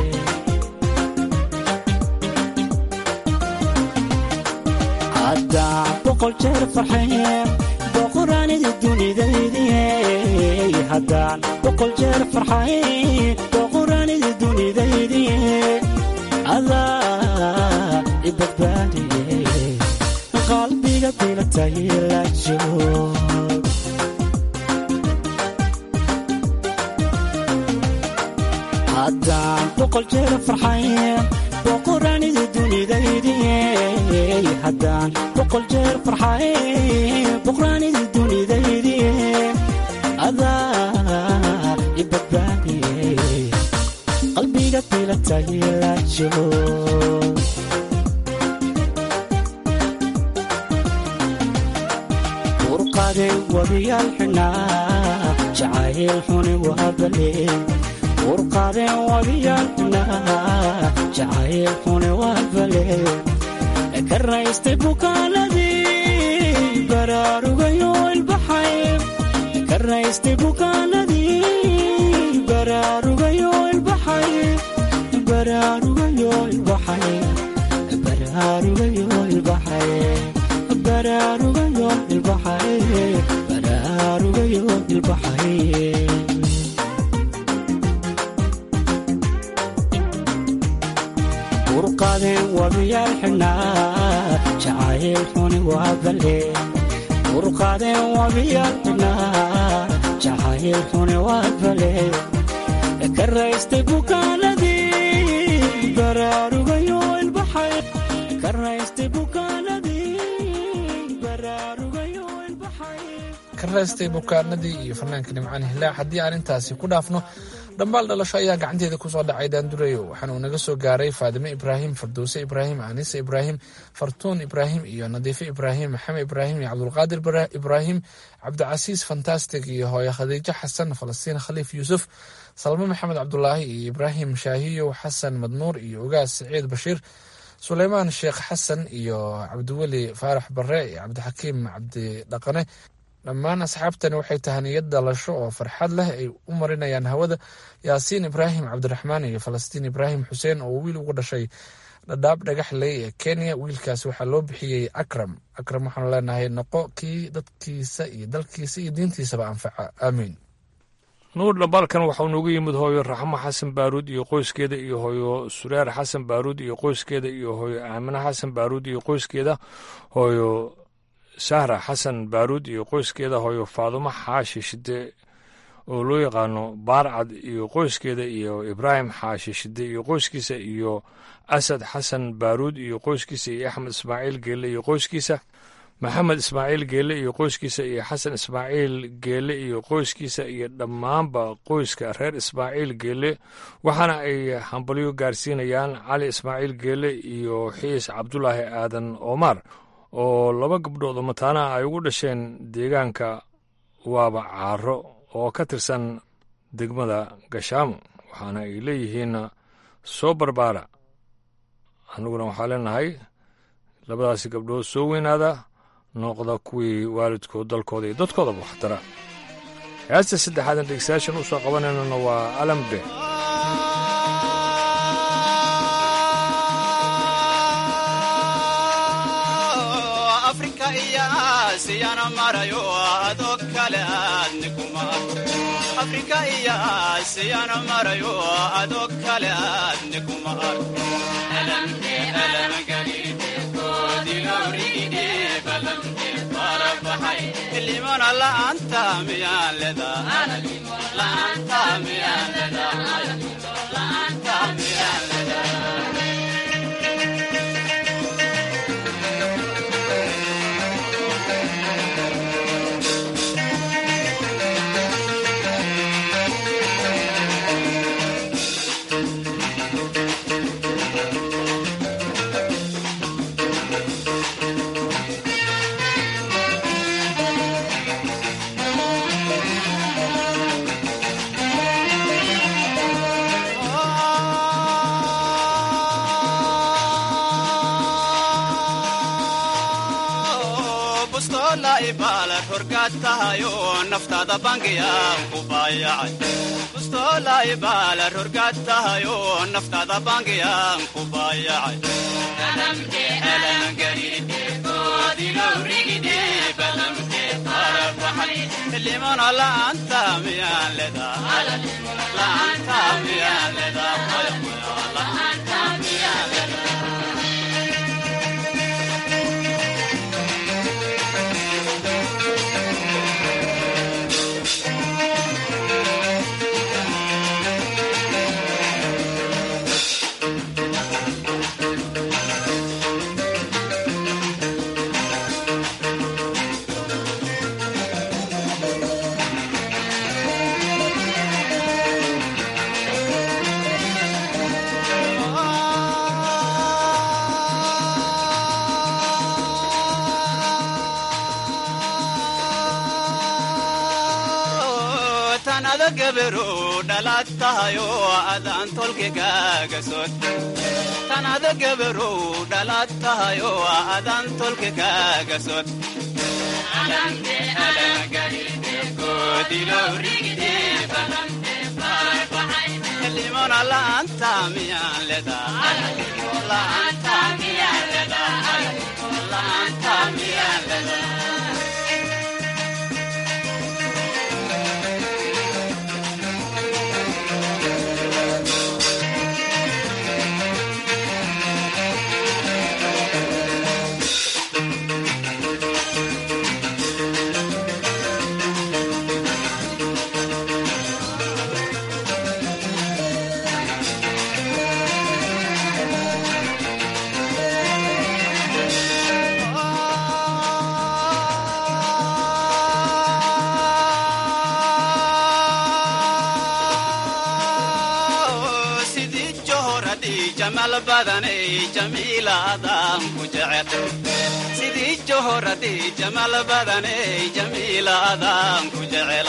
haddaa boqol jeer farxeen boqoraanidi dunidaydiye haddaan boqol jeer farxayn boqoraanidi dunidaydiye adaa i badbaadiye qalbiga bilatay la joog haddaan boqol jeer farxayn boqoraanidi dunidaydiye haddaan boqol jeer farxayn boqoraanidi dunidaydiye adaa i badbaadiye qalbiga bilatay la joog urqade wabiyaal xunaa jacayl xuni waa baleen urqadeen wabiyaal xunaa jacayl xuni waa baleen ka raystay bukaanadii baraarugayo ilbaxay ka raystay bukaanadii baraarugayo ilbaxay baraarugayo ilbaxay baraarugayo ilbaxay baraarugayo ilbaxay baraarugayo ilbaxay urqadeen wabiyaal xunaa jacayl xuni waa baleen urqadeen wabiyaal xunaa jacayl xuni waa baleen ka raystay bukaanadii baraarugayo ilbaxay ka raystay bukaanadii baraarugayo ilbaxay ka raystay bukaanadii iyo fanaanka nimcaan hilaac haddii aan intaasi ku dhaafno dhambaal dhalasho ayaa gacanteeda kusoo dhacay daandurayo waxaana uu naga soo gaaray faadime ibraahim farduuse ibraahim anise ibraahim fartuun ibraahim iyo nadiife ibraahim maxamed ibraahim iyo cabdulqaadir ibraahim cabdicasiis fantastic iyo hooye khadiijo xasan falastiin khaliif yuusuf salmo maxamed cabdulaahi iyo ibraahim shaahiyow xasan madnuur iyo ogaas siciid bashiir suleymaan sheekh xasan iyo cabdiweli faarax bare iyo cabdixakiim cabdidhaqane dhammaan asxaabtani waxay tahaniyad dhalasho oo farxad leh ay u marinayaan hawada yaasiin ibraahim cabdiraxmaan iyo falastiin ibraahim xuseen oo wiil ugu dhashay dhadhaab dhagaxley ee kenya wiilkaas waxaa loo bixiyey akram akram waxaanu leenahay noqo kii dadkiisa iyo dalkiisa iyo diintiisaba anfaca aamiin nuur dhambaalkan waxau noogu yimid hooyo raxmo xasan baaruud iyo qoyskeeda iyo hooyo sureer xasan baaruud iyo qoyskeeda iyo hooyo aamine xasan baaruud iyo qoyskeeda hooyo sahra xasan baaruud iyo qoyskeeda hooyo faadumo xaashi shide oo loo yaqaano baarcad iyo qoyskeeda iyo ibraahim xaashi shide iyo qoyskiisa iyo asad xasan baaruud iyo qoyskiisa iyo axmed ismaaciil geelle iyo qoyskiisa maxamed ismaaciil geelle iyo qoyskiisa iyo xasan ismaaciil geelle iyo qoyskiisa iyo dhammaanba qoyska reer ismaaciil geelle waxaana ay hambalyo gaarsiinayaan cali ismaaciil geelle iyo xiis cabdulaahi aadan omar oo laba gabdhood oo mataanaha ay ugu dhasheen deegaanka waaba caaro oo ka tirsan degmada gashaamo waxaana ay leeyihiin soo barbaara annaguna waxaa leenahay labadaasi gabdhood soo weynaada noqda kuwii waalidkood dalkooda iyo dadkoodaba waxtara heesta saddexaadan dhegeystayaashan u soo qabanaynana waa alambe afrika iyo aasiyana marayo adoo kale aadni kuma afrika iyo aasiyana marayo adoo kale aadni kuma limana la'aanta miyaan ledaa naftaada bangiyaan ku baayacay baala rorgaad tahayo naftaada bangiyaan ku baayacay limana la'aanta miyaan ledaa tanada gabaru dhalaad tahayo adaan tolkigaaga sod tanada gabaru dhalaad tahayo adaan tolkigaaga sod limona la'aanta miyaan ledaa sidii johoradii jamal badaney jamiilaadaan ku jecela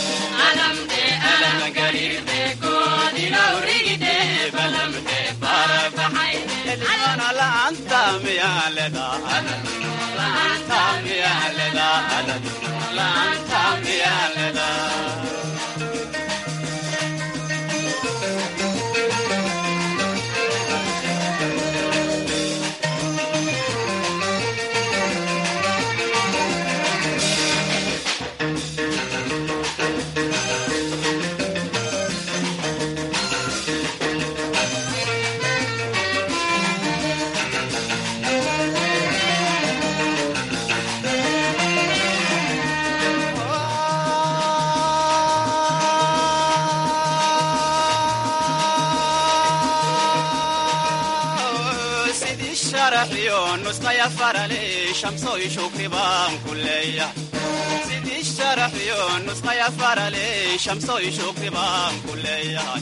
limana la'aanta miyaan ledaa farale shamsoy shukri baan ku leeyahay sidii sharaxyo nusqaya farale shamsoy shukri baan ku leeyahay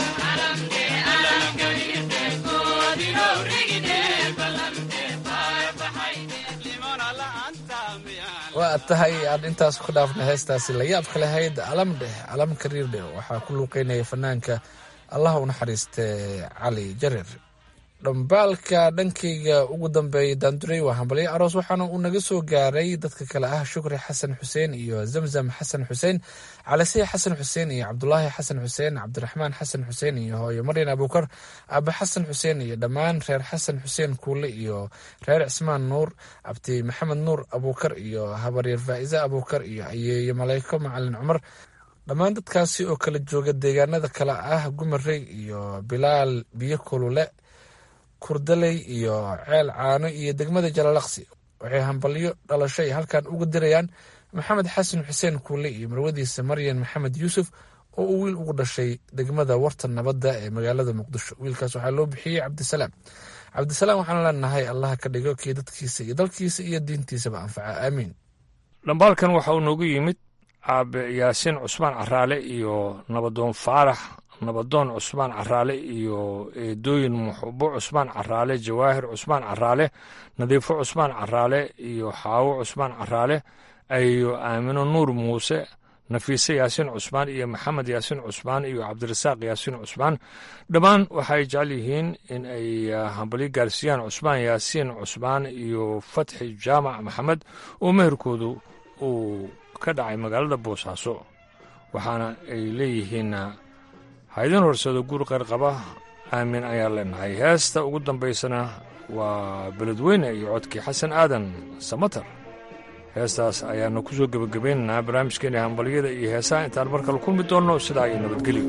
waa tahay aan intaas ku dhaafna heestaasi la yaabka lahayd alam dheh alam kariir dheh waxaa ku luuqeynaya fanaanka allah u naxariiste cali jarir dhambaalka dhankayga ugu dambeeyay daanduray waa hambalyo aroos waxaana uu naga soo gaaray dadka kale ah shukri xasan xuseen iyo zamzam xasan xuseen calisiya xasan xuseen iyo cabdulaahi xasan xuseen cabdiraxmaan xasan xuseen iyo hooyo maryan abuukar aabe xasan xuseen iyo dhammaan reer xasan xuseen kuule iyo reer cismaan nuur abdi maxamed nuur abuukar iyo habaryar faa'ize abuukar iyo ayeeyo maleyko macalin cumar dhammaan dadkaasi oo kala jooga deegaanada kale ah gumarey iyo bilaal biyo kulule kurdaley iyo ceel caano iyo degmada jalalaqsi waxay hambalyo dhalasho ay halkan uga dirayaan maxamed xasan xuseen kuule iyo marwadiisa maryan maxamed yuusuf oo uu wiil ugu dhashay degmada warta nabadda ee magaalada muqdisho wiilkaas waxaa loo bixiyey cabdisalaam cabdisalaam waxaan leenahay allah ka dhigo kii dadkiisa iyo dalkiisa iyo diintiisaba anfaca aamiin dhambaalkan waxa uu noogu yimid aabe yaasiin cusmaan caraale iyo nabadoon faarax nabadoon cusmaan caraale iyo eedooyin muxubo cusmaan caraale jawaahir cusmaan caraale nadiifo cusmaan caraale iyo xaawo cusmaan caraale ayo aamino nuur muuse nafiise yaasiin cusmaan iyo maxamed yaasiin cusmaan iyo cabdirasaaq yaasiin cusmaan dhammaan waxay jecel yihiin in ay hambalyo gaarsiiyaan cusmaan yaasiin cusmaan iyo fatxi jaamac maxamed oo meherkoodu uu ka dhacay magaalada boosaaso waxaana ay leeyihiin haydin horsado guur qayrqaba aamin ayaan leenahay heesta ugu dambaysana waa beledweyne iyo codkii xasan aadan samatar heestaas ayaanu ku soo gebagabaynaynaa barnaamijkeena hambalyada iyo heesaha intaan mar kale kulmi doonno sidaa iyo nabadgelyo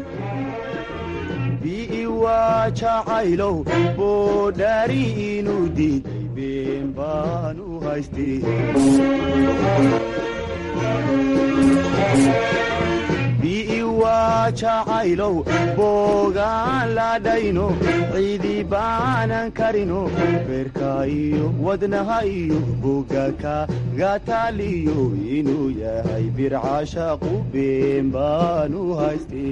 biiwaa jacaylow boodhaari inuu diiday been baan u haystay biiwaa jacaylow boogaan ladhayno ciidi baanan karino beerka iyo wadnaha iyo boga kagataaliyo inuu yahay bircashaqu been baan u haystay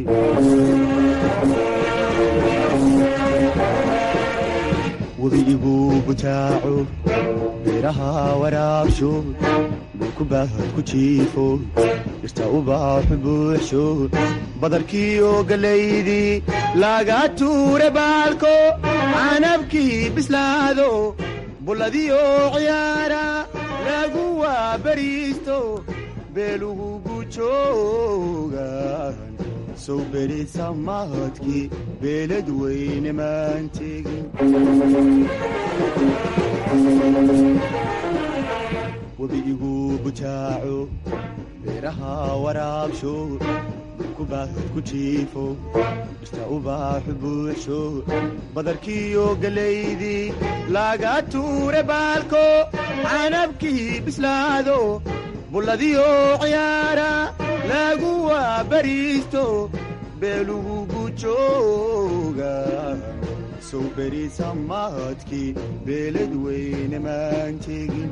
webiigu butaaco beeraha waraabsho dhulkubaahad ku jiifo dhirta ubaaxu buuxsho badarkiiyo gallaydii laga tuure baalko canabkii bislaado bulladiyo ciyaara lagu waabariisto beelugu gujoogan sow berisa mahadkii beelad weyne maan tegin webiigu butaaco beeraha waraabsho dhulkubaahad ku jiifo dhirta ubaaxu buuxsho badarkiiyo gallaydii laga tuure baalko canabkii bislaado bulladiyo ciyaara lagu waabariisto beelugu gujooga sow berisa mahadkii beelad weyne maan tegin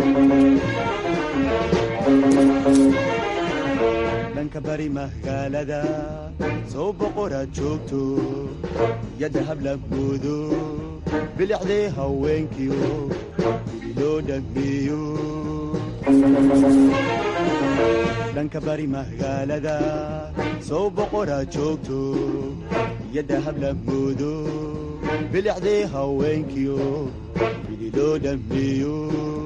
dhanka bari magaalada sow boqoraad joogto yadda hablagoodo bilicdee haweenkiyo guri loo dhagmeeyo dhanka bari magaalada sow boqoraad joogto yadda hablagoodo bilicdee haweenkiyo guri loo dhagmeeyo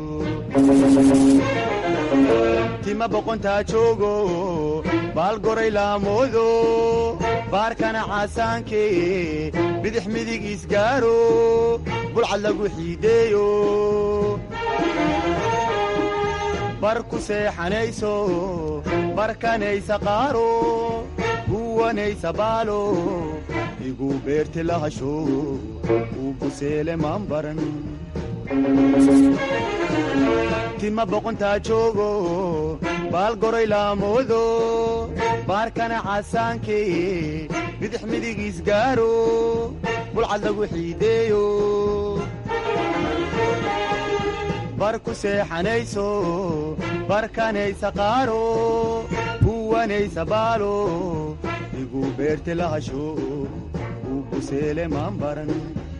tima boqontaa joogo baal goray laamoodo baarkana caasaanke bidix midig isgaaro bulcad lagu xiideeyo bar ku seexanayso barkanaysa qaaro guwanaysa baalo igu beerti lahasho uu buseele maan baran tima boqontaa joogo baal goray laamoodo baarkana caasaanke bidix midig isgaaro bulcad lagu xiideeyo bar ku seexanayso barkanaysa qaaro huwanaysa baalo igu beerte lahasho uu buseele maan baran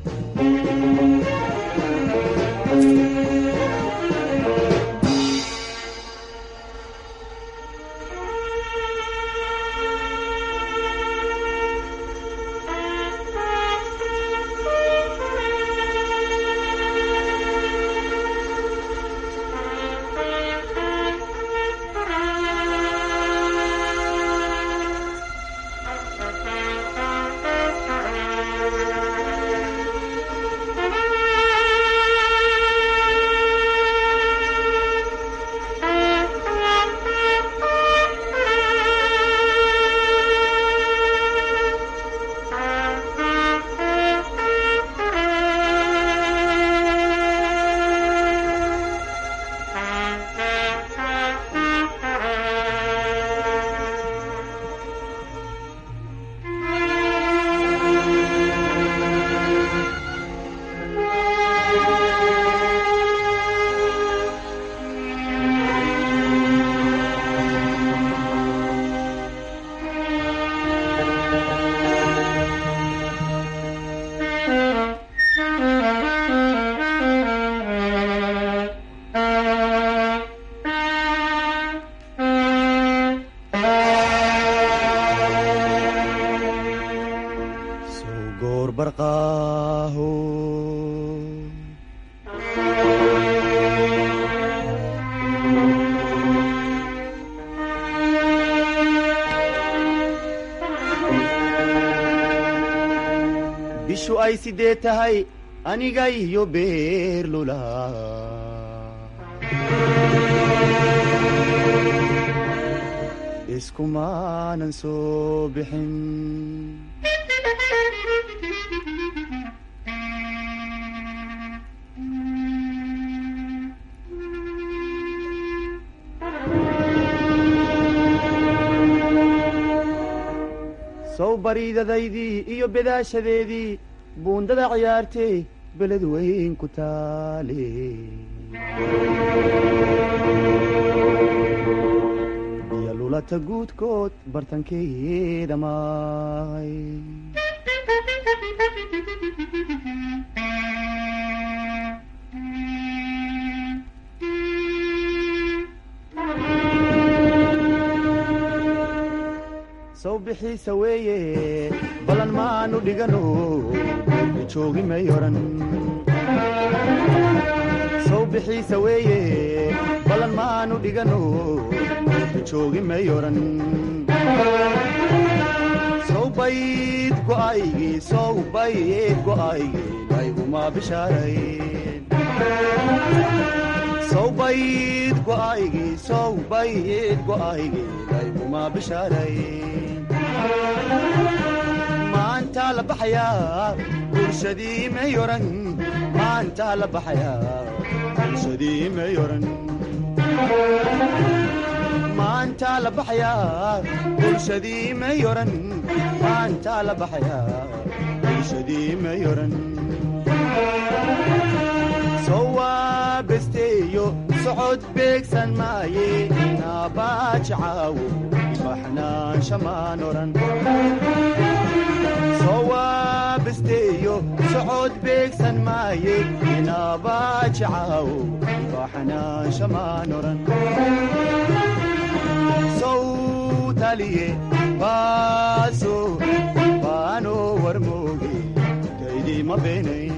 soo goor barqaaho bishu ay sidee tahay aniga iyo beerlula iskumaanan soo bixin sow bariidadaydii iyo bedaashadeedii buundada ciyaartay beled weyn ku taale iyo lulata guudkood bartankeeda maay sow bixiisa weeye ballan maanu dhigano joogi may oran sow bixiisa weeye ballan maanu dhigano joogi may oran sow bayd go'aygii sow bayd go'aygii layguma bishaarayn sow bayd go'aygii sow bayd go'aygii layguma bishaarayn maanta la baxayaa bulshadii may oran maanta la baxayaa bulshadii may oran maanta la baxayaa bulshadii may oran maanta la baxayaa bulshadii may oran sowaa besteeyo socod beegsan maaye naabaaji caawo baxnaan shamaan oran sowaa besteeyo socod beegsan maaye naabaaji caawo baxnaan shamaan oran sow taliye baaso baano warmooge taydii ma beenayn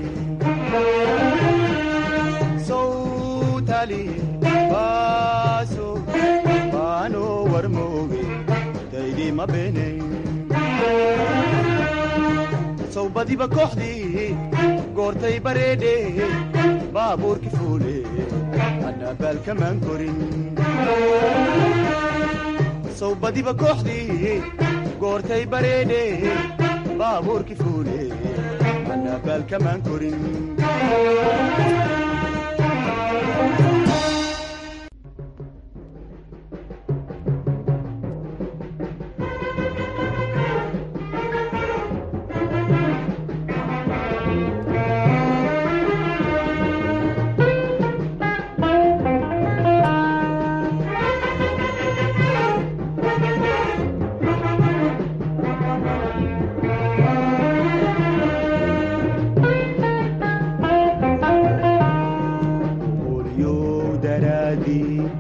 sowtali baaso baano warmooge daydii ma beenayn sow badiba kooxdii goortay bareedhe baabuurki fuule anna baalkamaan korin sow badiba kooxdii goortay bareedhe baabuurki fuule anna baalkamaan korin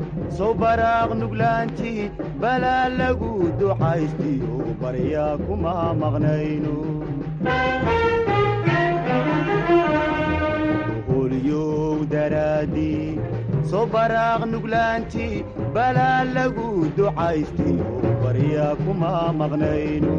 soo baraaq nuglaantii balaa lagu ducaystiyo baryaa kuma maqnayno holyow daraaddii soo baraaq nuglaantii balaa lagu ducaystiyo baryaa kuma maqnayno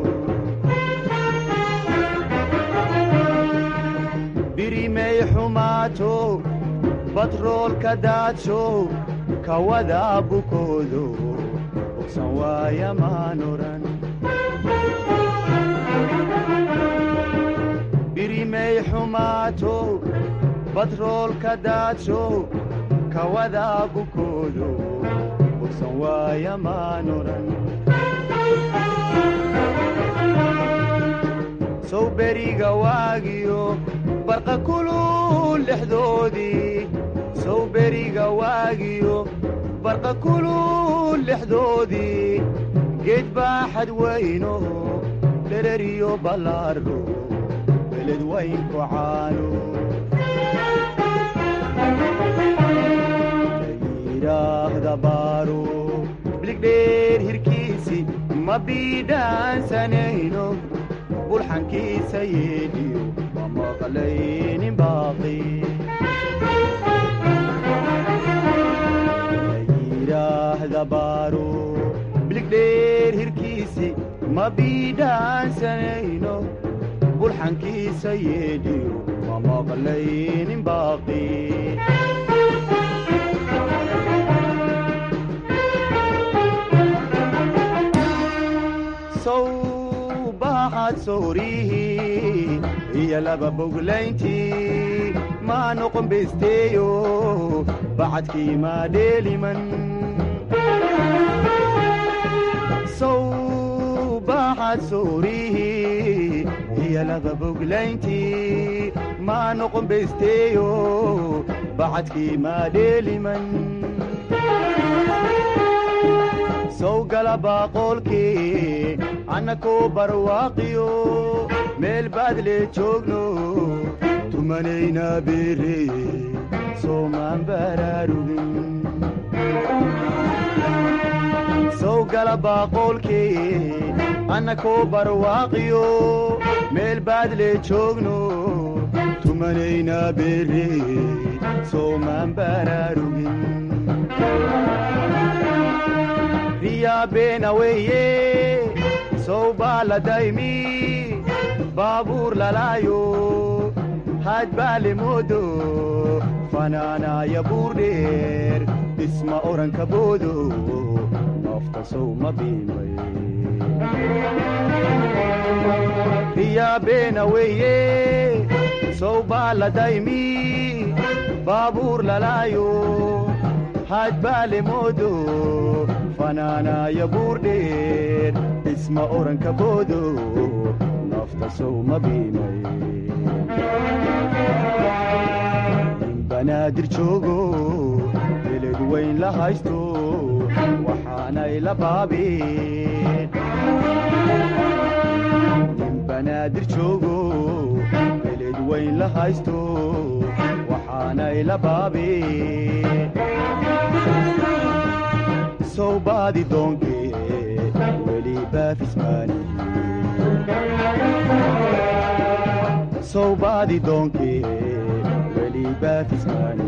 birimay xumaato batroolka daadsho kawada bukoodo bogsan waaya maan odhan birimay xumaato batroolka daadsho kawada bukoodo bogsan waaya maan odhan sow beriga waagiyo barqa kulul dhexdoodii sow beriga waagiyo barqa kulul dhexdoodii geed baaxad weyno dhereriyo ballaaro beled weynku caano yidhaahda baaro biligdheer hirkiisi ma biidhaansanayno bulxankiisa yeedhiyo ma maqlaynin baaqi yidhaahda baaro biligdheer hirkiisi ma biidhaansanayno bulxankiisa yeedhiyo ma maqlaynin baaqi sow baaxad soorihii iyo laba boglayntii maa noqon besteeyo bacadkii maa dheeliman sow baaxad soorihii iyo laba boglayntii maa noqon besteeyo bacadkii maa dheeliman sow gala baaqoolkii annakoo barwaaqiyo meel baadle joogno tumanayna beere soomaan baraarugin sow gala baaqoolkii annakoo barwaaqiyo meel baadle joogno tumanayna beere soomaan baraarugin riyaa beena weeye sow baa la daymi baabuur lalaayo haad baa le moodo fanaanaaya buur dheer dhisma oranka boodo noofta sow ma biimay riyaa beena weeye sow baa la daymi baabuur lalaayo haad baa le moodo fanaanaaya buur dheer dhisma oranka boodo nafta sow ma biimay nin banaadir joogo beled weyn la haysto waxaanay la baabeen nin banaadir joogo beled weyn la haysto waxaanay la baabeen sow baadi doonkee weli baafismaani sow baadi doonkee weli baafismaani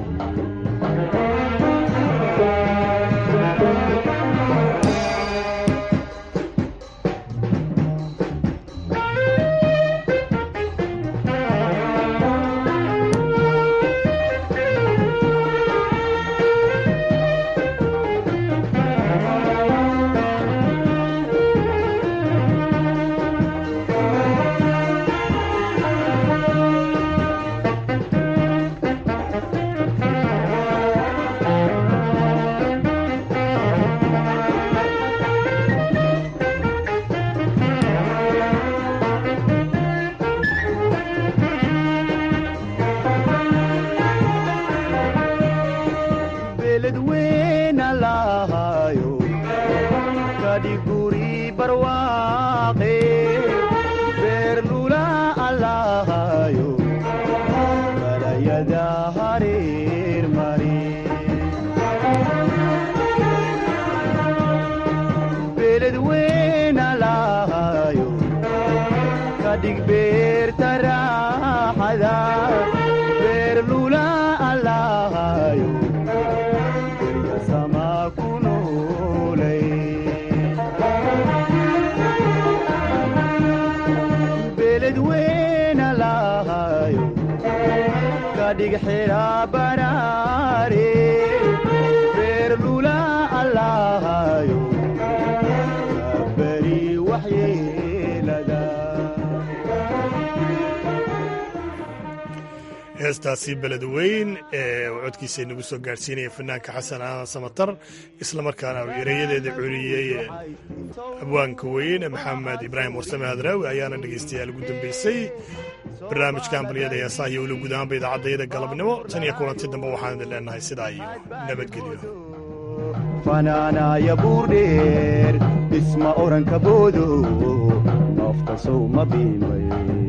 beled weyna lahaayo kadhi guri barwaaqe beer lula alahaayo balayada hareer mare igxidhaa baraare reer lula allahayo beri waxyeelada heestaasi beled weyn ee uu codkiisa inagu soo gaadhsiinaya fanaanka xasan aadan samatar islamarkaana uu ereyadeeda culiyey abwaanka weyn maxamed ibraahim warsame hadraawi ayaana dhegaystayaal ugu dambeysay barnaamijka hambalyada heesaha iyo weli guud ahaanba idaacaddayada galabnimo tan iyo kulanti dambe waxaan idin leenahay sidaa iyo nabadgelyo fanaanaya buurdheer dhisma oranka boodo nafta sow ma biimay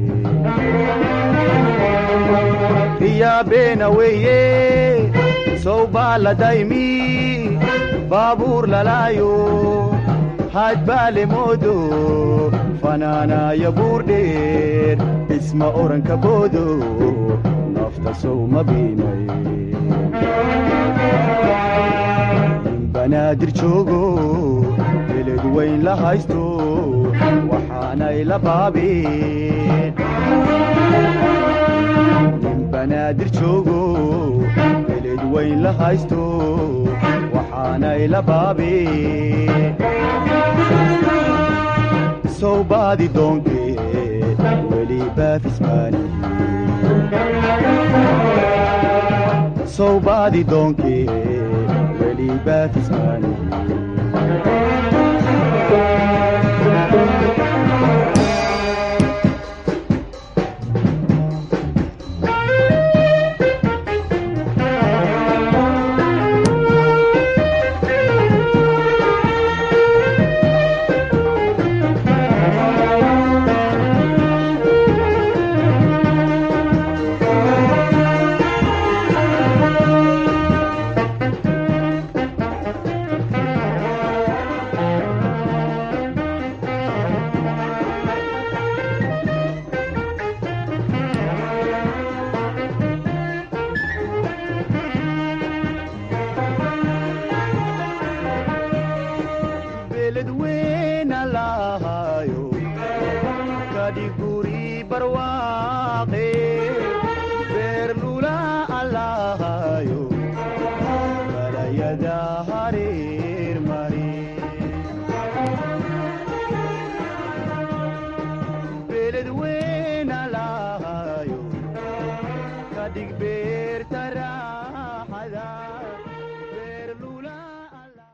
riyaabeena weeye sow baa la daymi baabuur lalaayo haad baa le moodo fanaanaya buurdheer dhisma oranka boodo nafta sow ma biimay banaadir joogo beled weyn la haysto waxaanay la baabeen nin banaadir joogo beled weyn la haysto waxaanay la baabeen sow baadi doonkee weli baafismaani sow baadi doonkee weli baafismaani